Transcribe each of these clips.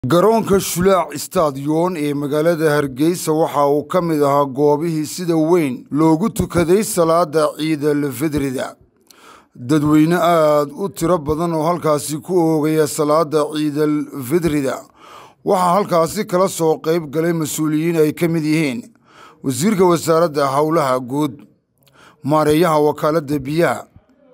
garoonka shulaac stadiyon ee magaalada hargeysa waxa uu ka mid ahaa goobihii sida weyn loogu tukaday salaada ciidal fidrida dadweyne aad u tiro badan oo halkaasi ku oogaya salaada ciidal fidrida waxaa halkaasi kala soo qayb galay mas-uuliyiin ay ka mid yihiin wasiirka wasaaradda howlaha guud maareeyaha wakaaladda biyaha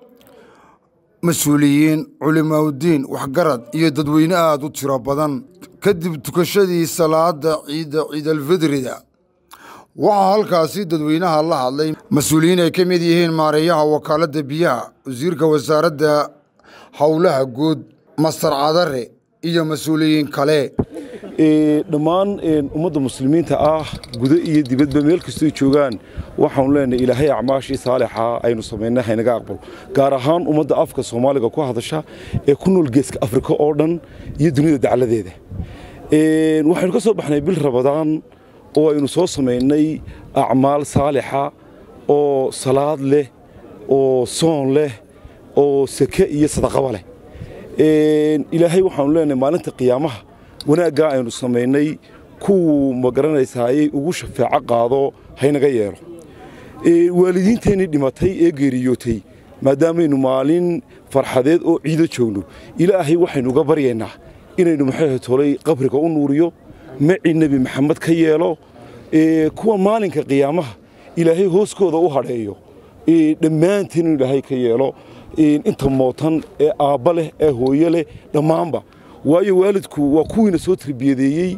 mas-uuliyiin culimaaudiin waxgarad iyo dadweyne aad u tiro badan kadib tukashadii salaada ciidda ciidalfidrida waxaa halkaasi dadweynaha la hadlay mas-uuliyiin ay ka mid yihiin maareeyaha wakaaladda biyaha wasiirka wasaaradda howlaha guud mastar cadare iyo mas-uuliyiin kale dhammaan ummadda muslimiinta ah gudo iyo dibadba meel kastoo joogaan waxaanu leenahay ilaahay acmaashii saalixa aynu samaynay haynaga aqbalo gaar ahaan ummadda afka soomaaliga ku hadasha ee ku nool geeska afrika oo dhan iyo dunida dacladeeda waxaynu ka soo baxnay bil rabadaan oo aynu soo samaynay acmaal saalixa oo salaad leh oo soon leh oo sake iyo sadaqaba leh ilaahay waxaanu leenahay maalinta qiyaamaha wanaaggaa aynu samaynay kuwuu ma garanaysaaye ugu shafeeco qaado haynaga yeelo waalidiinteennii dhimatay ee geeriyootay maadaamaynu maalin farxadeed oo ciido joogno ilaahay waxaynu uga baryaynaa inaynu maxay tolay qabriga u nuuriyo maci nebi maxamed ka yeelo kuwa maalinka qiyaamaha ilaahay hooskooda u hadheeyo dhammaanteen inuu ilaahay ka yeelo inta mootan ee aabba leh ee hooyo leh dhammaanba waayo waalidku waa kuwiina soo tarbiyadeeyey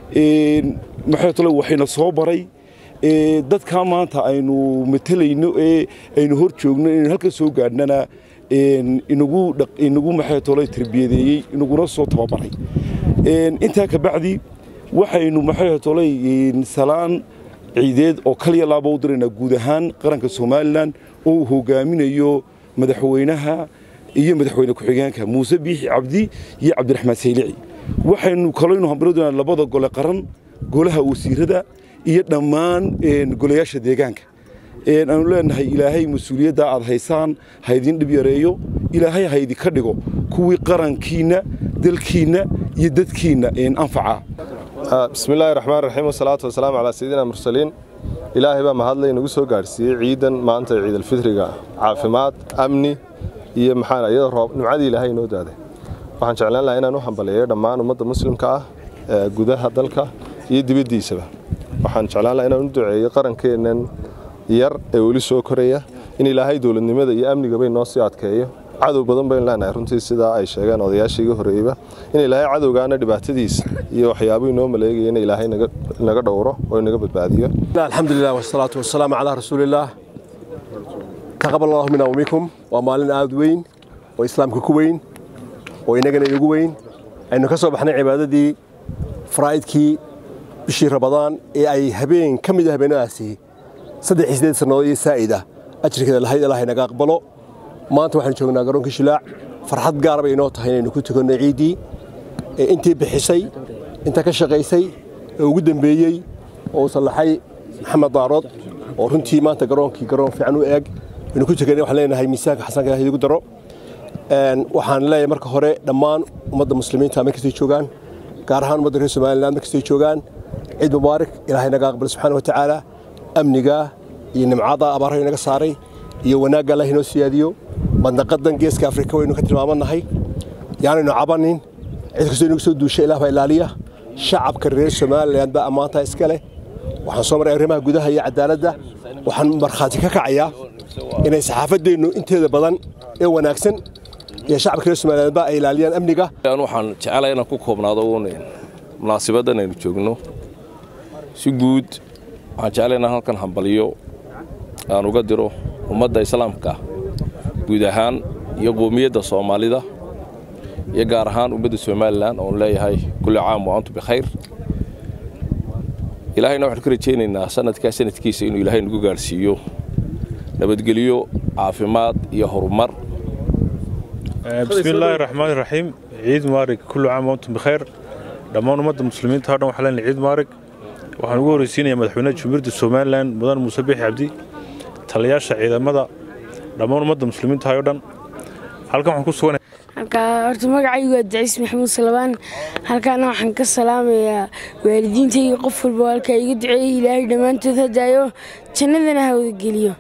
maxay tole waxayna soo baray dadkaa maanta aynu matelayno ee aynu hor joogno inaynu halka soo gaadhnana inagu inagu maxay tole tarbiyadeeyey inaguna soo tababaray intaa ka bacdi waxaynu maxay tole salaan ciideed oo kaliya laaba u diraynaa guud ahaan qaranka somalilan oo uu hogaaminayo madaxweynaha iyo madaxweyne ku-xigeenka muuse biixi cabdi iyo cabdiraxmaan saylici waxaynu kalaynu hambaradonaa labada gole qaran golaha wasiirada iyo dhammaan golayaasha deegaanka aanu leenahay ilaahay mas-uuliyadda aad haysaan ha idin dhib yareeyo ilaahay ha idinka dhigo kuwii qarankiinna dalkiinna iyo dadkiinna anfaca bismi illaahi raxmaan raxiim wasalaatu wasalaamu calaa sayidina mursaliin ilaahay baa mahadlay inagu soo gaadhsiiyey ciidan maanta ciidalfidriga caafimaad amni iyo maxaa iyadoo roob nimcadii ilaahay inoo daaday waxaan jeclaan lahaa inaan u hambaliyeeyo dhammaan ummadda muslimka ah ee gudaha dalka iyo dibaddiisaba waxaan jeclaan lahaa inaan u duceeyo qarankeennan yar ee weli soo koraya in ilaahay dowladnimada iyo amnigaba inoo sii adkeeyo cadow badan baynu leenahay runtii sidaa ay sheegeen odayaashii iga horreeyeyba in ilaahay cadowgaana dhibaatadiisa iyo waxyaabuu inoo maleegaya in ilaahay naga dhowro oo inaga badbaadiyo alxamdulilah wasalaatu wasalaamu calaa rasuulillaah taqabal allahu mina wminkum waa maalin aad weyn oo islaamka ku weyn oo innagana inugu weyn aynu ka soo baxnay cibaadadii faraa'idkii bishii rabadaan ee ay habeen ka mid a habeenadaasi saddex iyo siddeed sannadood iyo saa'ida ajirkeeda lahayd ilaahay naga aqbalo maanta waxaanu joognaa garoonkii shilaac farxad gaar bay inoo tahay inaynu ku tukanno ciiddii ee intii bixisay inta ka shaqaysay ee ugu dembeeyey oo sallaxay maxamed daarood oo runtii maanta garoonkii garoon fiican u eeg aynu ku tukanay waxaan leenahay miisaanka xasanka ilahay idigu daro waxaan leeyahay marka hore dhammaan ummadda muslimiinta meel kastay joogaan gaar ahaan ummadda reer somaliland meel kastay joogaan ciid mubaarak ilaahay naga aqbal subxaana wa tacaala amniga iyo nimcada abaaraha inaga saaray iyo wanaagga allah inoo siyaadiyo bandaqadan geeska afrika waynu ka tilmaamanahay yaanaynu cabanin cid kastoo inagu soo duusha ilaah baa ilaaliya shacabka reer somaliland baa ammaantaa iska leh waxaan soo maray arrimaha gudaha iyo cadaaladda waxaan markhaati ka kacayaa inay saxaafaddeennu inteeda badan ee wanaagsan iyo shacabka reer somaliland ba ay ilaaliyaan amniga waxaan jecelahay inaan ku koobnaado uun munaasibaddan aynu joogno si guud waxaan jeclay inaan halkan hambaliyo aan uga diro ummadda islaamka guud ahaan iyo qoomiyadda soomaalida iyo gaar ahaan ummadda somalilan oon leeyahay kulli caam wa antum bikhayr ilaahayna waxaanu ka rajaynaynaa sanadkaa sanadkiisa inuu ilaahay nagu gaadhsiiyo nabadgelyo caafimaad iyo horumar bismi illaahi raxmaani raxiim ciid maarig kullu caam wa antum bikhayr dhammaan ummadda muslimiinta o dhan waxaa leenahay ciid maarig waxaan ugu horreysiinayaa madaxweynaha jumhuuriyadda somalilan mudan muuse biixi cabdi taliyaasha ciidamada dhammaan ummadda muslimiinta o dhan halkan waxaan ku sugan halkaa horta magacaygu waa daciis maxamuud salabaan halkaana waxaan ka salaamayaa waalidiintayga qof walba halkaa iga duceeyey ilaahay dhammaantood hadaayo jannadana ha wada geliyo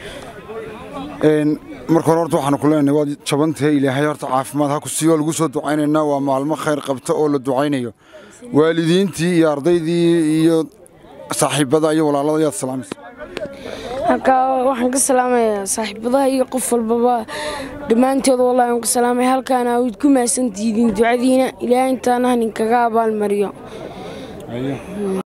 marka hore horta waxaanu ku leenahay waad jabantahay ilaahay horta caafimaad ha ku siiyo lagu soo ducaynaynaa waa maalmo khayr qabta oo la ducaynayo waalidiintii iyo ardaydii iyo saaxiibada iyo walaalada yaad salaamaysa halkaa waxaan ka salaamayaa saaxiibadaha iyo qof walbaba dhammaantood wallahi waan ka salaamaya halkaana waad ku mahadsantihiin ducadiina ilaahay intaana haninkaga abaalmariyo